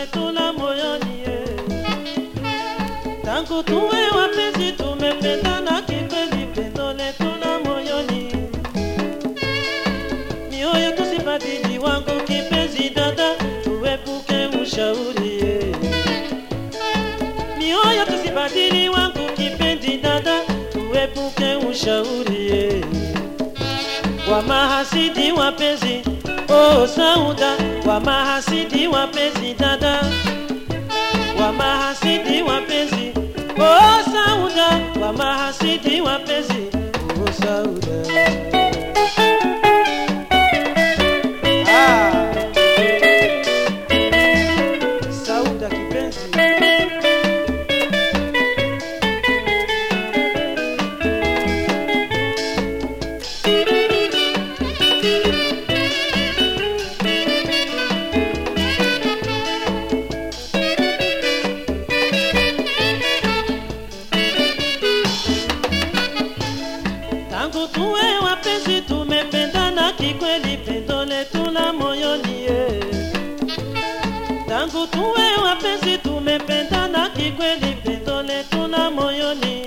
letu la moyoni eh. tangu tuwe wapenzi tumependana kikweli pendo letu la moyoni mioyo tusibadili wangu kipenzi dada tuepuke ushauri eh. mioyo tusibadili wangu kipenzi dada tuepuke ushauri eh. wa mahasidi wapenzi oh sauda wa mahasidi wapenzi dada wa mahasidi wapenzi oh sauda wa mahasidi wapenzi oh sauda ah. sauda kipenzi tangu tuwe wapenzi tumependana kikweli pendo letu la moyoni eh. tangu tuwe wapenzi tumependana kikweli pendo letu la moyoni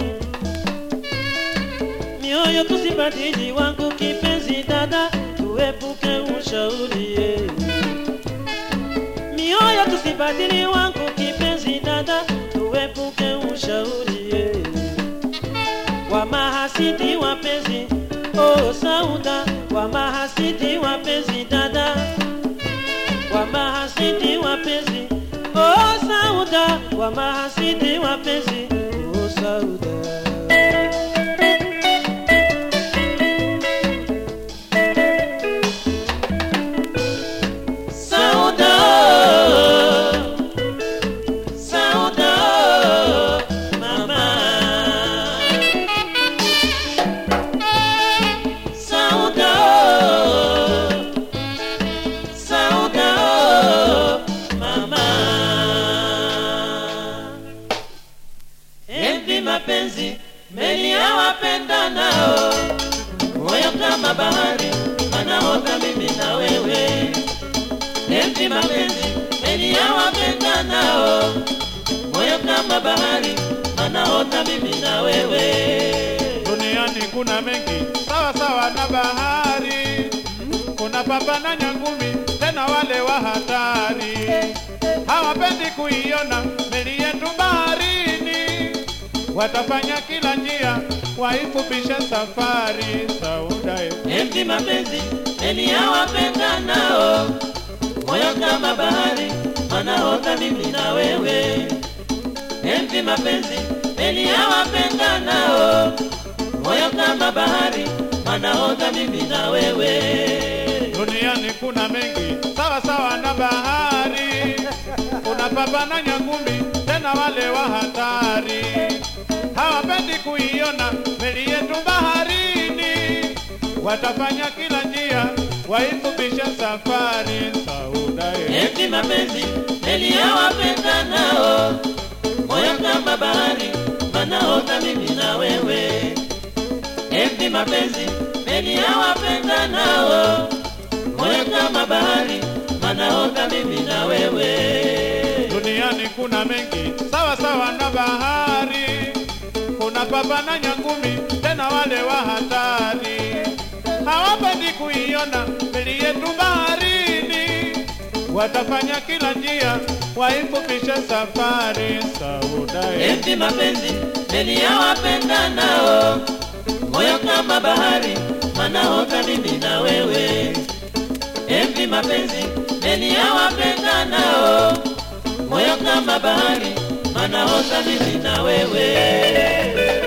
mioyo tusibadili wangu kipenzi dada tuepuke ushauri eh. mioyo tusibadili wangu kipenzi dada tuepuke ushauri eh wa mahasidi wapenzi oh sauda wa mahasidi wapenzi dada wa mahasidi wapenzi oh sauda wa mahasidi wapenzi oh sauda sauda sauda mama Sauda, Sauda, mama. Envi mapenzi meli ya wapenda nao, moyo kama bahari, anaota mimi na wewe. Envi mapenzi meli ya wapenda nao, moyo kama bahari, anaota mimi na wewe. Duniani kuna mengi sawa sawa na bahari, kuna papa na nyangumi, tena wale wa hatari hawapendi kuiona meli yetu baharini, watafanya kila njia waifupishe safari. Sauda Enzi mapenzi meli ya wapenda nao, moyo kama bahari, wanaota mimi na wewe. Enzi mapenzi meli ya wapenda nao, moyo kama bahari, wanaota mimi na wewe. duniani kuna mengi sawa sawa na bahari, kuna papa na nyangumi, tena wale wa hatari hawapendi kuiona meli yetu baharini, watafanya kila njia waifupishe safari. Sauda Enzi mapenzi meli ya wapenda nao, moyo kama bahari, wanaota mimi na wewe. Enzi mapenzi meli ya wapenda nao, moyo kama bahari, wanaota mimi na wewe. duniani kuna mengi sawa sawa na bahari, kuna papa na nyangumi, tena wale wa hatari hawapendi kuiona meli yetu baharini, watafanya kila njia waifupishe safari. Sauda Enzi mapenzi meli ya wapenda nao, moyo kama bahari, wanaota mimi na wewe. Enzi mapenzi meli ya wapenda nao, moyo kama bahari, wanaota mimi na wewe.